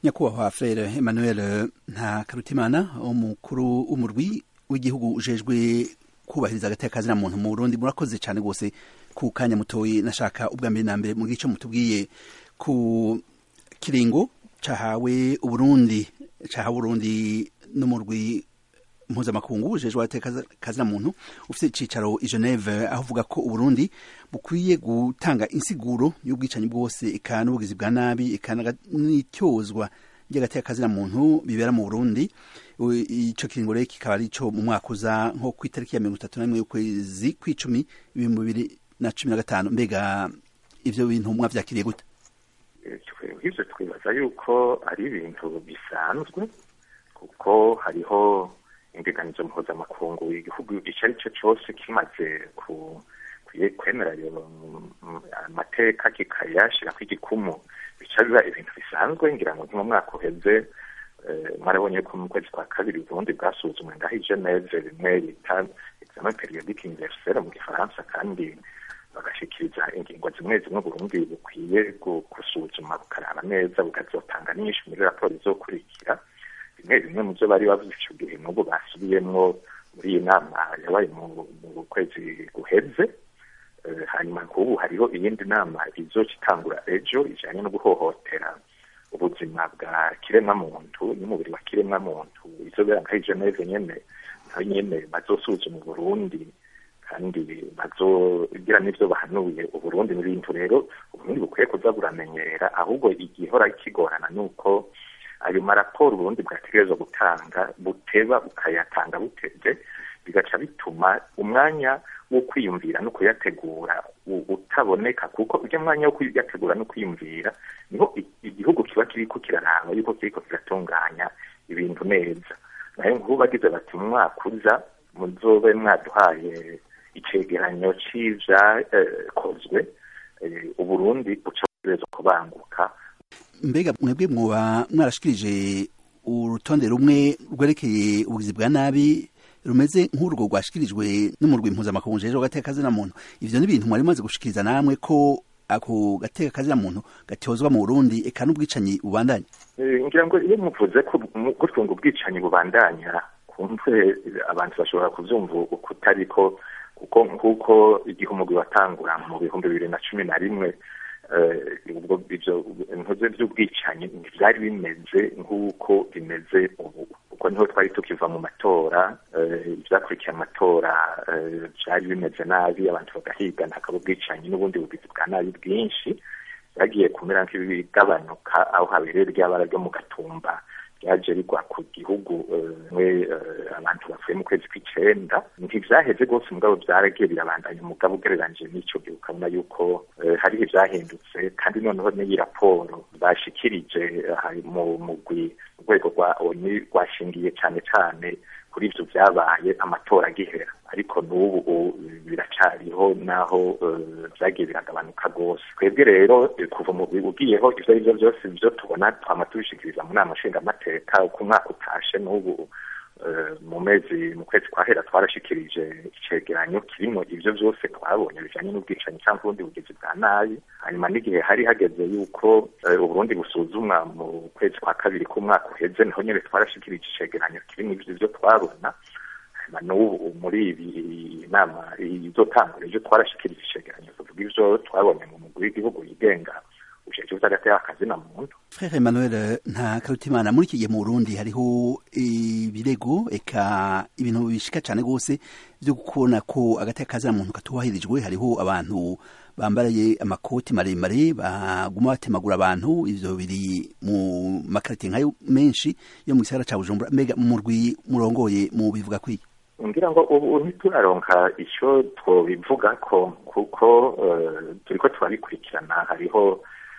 nyakubahwa frere emmanuel nta karutimana umukuru w'umurwi w'igihugu ujejwe kubahiriza agateka kazina muntu mu burundi murakoze cyane rwose ku kanya mutoyi nashaka ubwa mbere na mbere mu gice mutubwiye ku kiringo cahawe uburundi cahawe uburundi n'umurwi mpuzamakungu ujejwe agateka kazina muntu ufite icicaro i geneve aho uvuga ko uburundi bukwiye gutanga insiguro y'ubwicanyi bwose eka n'ubugizi bwa nabi eka n'ityozwa ry'agateka kazina muntu bibera mu burundi ico kiringo rero kikaba ari ico mu mwaka uza nko ku itariki ya mirongo itatu na rimwe y'ukwezi kw'icumi ibihumbi bibiri na cumi na gatanu mbega ivyo bintu mwavyakiriye gute ivyo twibaza yuko ari ibintu bisanzwe kuko hariho indiganizo mpuzamakungu igihugu icyo ari cyo cyose kimaze kwemera ayo amateka kikayashyirako igikumu bica biba ibintu bisanzwe ngira ngo mu mwaka uheze mwarabonye ko mu kwezi kwa kabiri uburundi bwasuzumwe ngaho i geneve bimwe bita examen periodique universelle mu gifaransa kandi bagashikiriza ingingo zimwe zimwe burundi bukwiye gusuzuma bukaraba neza bukazotanga nyinshi muri raporo izokurikira bimwe bimwe mu byo bari bavuze icyo gihe n'ubu basubiyemwo muri iyi nama yabaye mu kwezi guheze hanyuma nk'ubu hariho iyindi nama izoca itangura ejo ijanye no guhohotera ubuzima bwa kiremwamuntu n'umubiri wa kiremwamuntu izobera nka geneve nyene nayo nyene bazosuzuma uburundi kandi bazogira n'ivyo bahanuye uburundi n'ibintu rero uburundi bukwiye kuza buramenyera ahubwo igihora kigorana nuko ayo maraporo uburundi bwategerezwa gutanga buteba bukayatanga butevye bigaca bituma umwanya wo kwiyumvira no kuyategura utaboneka kuko ujya mwanya wo kuyategura no kwiyumvira niho igihugu kiba kiriko kiraraba yuko kiriko kiratunganya ibintu neza nayo nk'ubu bagize bati mu mwaka uza muzobe mwaduhaye icegeranyo c'ivyakozwe uburundi buca butegerezwa kubanguka mbega mwebwe mwoba mwarashikirije urutonde rumwe rwerekeye ubugizi bwa nabi rumeze nk'urwo rwashikirijwe n'umurwi mpuzamakungu ujejwe agateka kazina muntu ivyo ni ibintu mwari mumaze gushikiriza namwe ko ako gateka kazina muntu gatozwa mu burundi eka n'ubwicanyi bubandanya ngira ngo iyo muvuze ko gutyo ngo ubwicanyi bubandanya kumve abantu bashobora kuvyumva ukutariko kuko nk'uko igihe umugwi watangura mu bihumbi bibiri na cumi na rimwe ubwo ivyo ntuze vy'ubwicanyi ntivyari bimeze nk'uko bimeze ubu kuko niho twari tukiva mu matora ivyakurikiye amatora vyari bimeze nabi abantu bagahigana hakaba ubwicanyi n'ubundi bugizi bwa nabi bwinshi byagiye kumera nk'ibigabanuka aho habereye ryabara ryo mu gatumba ryaje rigwa ku gihugu mwe abantu bapfuye mu kwezi kw'icenda ntivyaheze rwose mugabo vyaragiye birabandanya umugabo ugereranije n'ico gihe ukabona yuko hariho ivyahindutse kandi noneho n'iyi raporo bashikirije mu mugwi urwego rwa oni rwashingiye cane cane kuri ivyo vyabaye amatora agihera ariko n'ubu biracariho naho vyagiye biragabanuka rwose twebwe rero kuva umugwi ugiyeho ivyo ari vyo vyose vyo tubona twama tubishikiriza mu nama nshingamateka uko umwaka utashe n'ubu mu mezi mu kwezi kwahera twarashikirije icegeranyo kirimwo ivyo vyose twabonye bijanye n'ubwicanyi cyangwa ubundi bugizi bwa nabi hanyuma n'igihe hari hageze yuko uburundi busuzumwa mu kwezi kwa kabiri k'umwaka uheze niho nyene twarashikirije icegeranyo kirimwo ivyo vyo twabona hanyuma n'ubu muri ibi nama izotangura ivyo twarashikirije icegeranyo tuvuga ivyo twabonye mu mugwi w'igihugu yigenga ujejwe vy'agateka kazina muntu frere emmanuel nta karutimana muri iki gihe mu burundi hariho ibirego eka ibintu bishika cane rwose vyo kubona ko agateka kazina muntu katubahirijwe hariho abantu bambaraye amakoti maremare baguma batemagura abantu ivyo biri mu makaritiye nkayo menshi yo mu gisagara ca bujumbura mbega mu murwi murongoye mu bivuga kwiki ngira ngo ubu ntituraronka ico twobivugako kuko turiko turabikurikirana hariho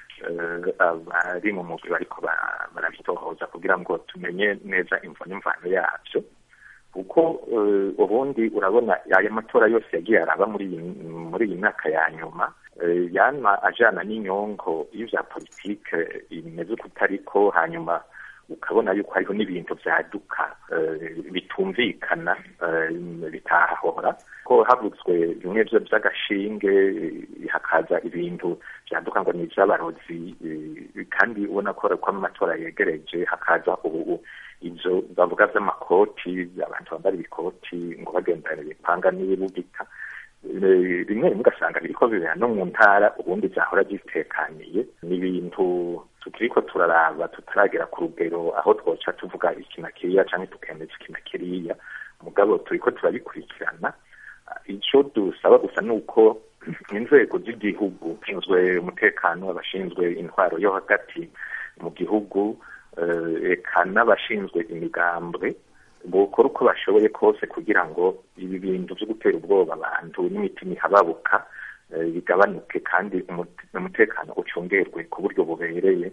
abari mu mugwi bariko barabitohoza kugira ngo tumenye neza imvo n'imvano yavyo kuko ubundi urabona aya matora yose yagiye araba muri muri iyi myaka ya nyuma yana ajana n'inyongo y'ivya politike imeze kutariko hanyuma ukabona yuko hariho n'ibintu vyaduka bitumvikana bitahahora ko havutswe bimwe vyo vy'agashinge hakaza ibintu vyaduka ngo ni ivy'abarozi kandi ubona ko ko amatora yegereje hakaza ubu ivyo bavuga vy'amakoti abantu bambara ibikoti ngo bagendana ibipanga n'ibibugita rimwe rimwe ugasanga biriko bibera no mu ntara ubundi vyahora zitekaniye ni ibintu tukiriko turaraba tutaragera ku rugero aho twoca tuvuga iki na kiriya canke tukemeza iki na kiriya mugabo turiko turabikurikirana ico dusaba gusa nuko inzego z'igihugu nshinzwe umutekano abashinzwe intwaro yo hagati mu gihugu eka n'abashinzwe imigambwe bukora uko bashoboye kose kugira ngo ibi bintu vyo gutera ubwoba abantu n'imitima ihababuka bigabanuke kandi umutekano ucungerwe ku buryo bubereye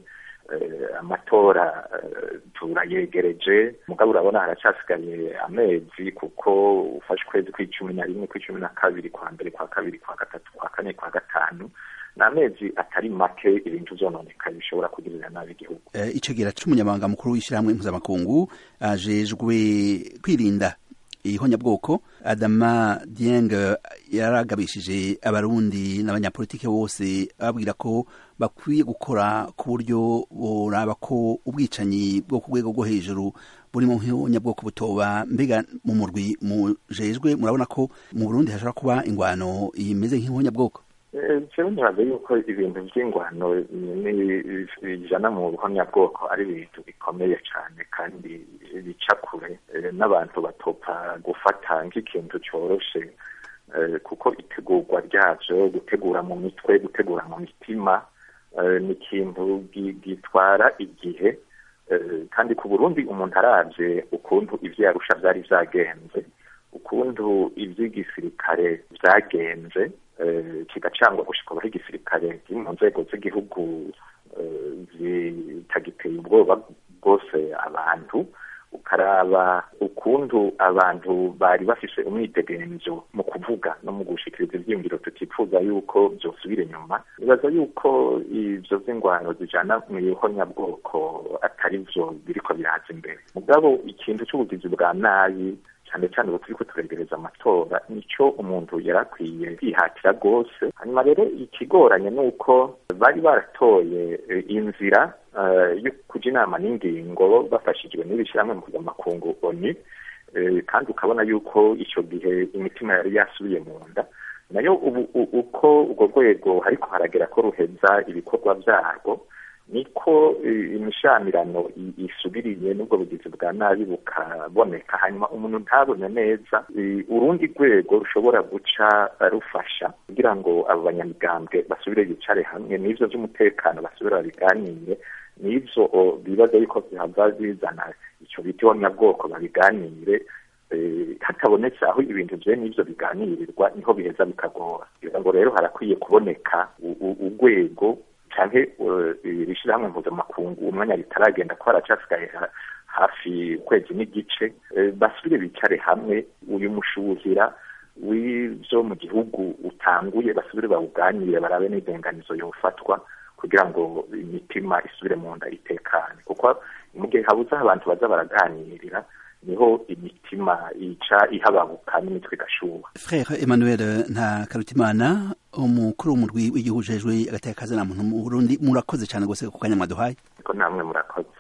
amatora turayegereje mugabo urabona haracasigaye amezi kuko ufashe ukwezi kw'icumi na rimwe kw'icumi na kabiri kwa mbere kwa kabiri kwa gatatu kwa kane kwa gatanu ni amezi atari make ibintu vyononekaye bishobora kugirira nabi igihugu icegera c'umunyamabanga mukuru w'ishirahamwe mpuzamakungu ajejwe kwirinda ihonyabwoko adama dieng yaragabishije abarundi n'abanyapolitike bose ababwira ko bakwiye gukora ku buryo boraba ko ubwicanyi bwo ku rwego rwo hejuru buri mu nk'ihonyabwoko butoba mbega mu murwi mujejwe murabona ko mu burundi hashobora kuba ingwano imeze nk'ihonyabwoko jewe nibaza yuko ibintu vy'ingwano bijana mu buhonyabwoko ari ibintu bikomeye cane kandi bica kure n'abantu batopfa gufata nk'ikintu coroshe kuko itegurwa ryavyo gutegura mu mitwe gutegura mu mitima ni ikintu gitwara igihe kandi ku burundi umuntu aravye ukuntu ivyo yarusha vyari vyagenze ukuntu ivy'igisirikare vyagenze kigacangwa gushika aho igisirikare kiri mu nzego z'igihugu zitagiteye ubwoba bwose abantu ukaraba ukuntu abantu bari bafise umwidegenzo mu kuvuga no mu gushikiriza ivyiyumviro tutipfuza yuko vyosubira inyuma nibaza yuko ivyo vy'ingwano zijana mw'ihonyabwoko atari vyo biriko biraza imbere mugabo ikintu c'ubugizi bwa nabi cyane cyane ubu turiko turegereza amatora nico umuntu yarakwiye kwihatira rwose hanyuma rero ikigoranye ni uko bari baratoye inzira yo kuja inama n'ingingo bafashijwe n'ibishyirahamwe mpuzamakungu oni kandi ukabona yuko icyo gihe imitima yari yasubiye mu nda nayo ubu uko urwo rwego hariko haragera ko ruheza ibikorwa vyarwo niko imishamirano isubiriye n'ubwo bugizi bwa nabi bukaboneka hanyuma umuntu ntabone neza urundi rwego rushobora guca rufasha kugira ngo abo banyamigambwe basubire bicare hamwe n'ivyo vy'umutekano basubire babiganire n'ivyo bibaza yuko bihava bizana ico bita ihonyabwoko babiganire hatabonetse aho ibintu vye n'ivyo biganirirwa niho biheza bikagora ngo rero harakwiye kuboneka urwego canke irishirahamwe mpuzamakungu umwanya ritaragenda ko haracasigaye hafi ukwezi n'igice basubire bicare hamwe uyu mushuhira w'ivyo mu gihugu utanguye basubire bawuganire barabe n'idenganizo yofatwa kugira ngo imitima isubire mu nda itekane kuko mu gihe habuze abantu baza baraganirira niho imitima ica ihababuka n'imitwe igashuha frere emmanuel nta karutimana umukuru w'umurwi w'igihugu ujejwe agateka kazana muntu mu burundi murakoze cyane rwose ku kanya mwaduhaye ko namwe murakoze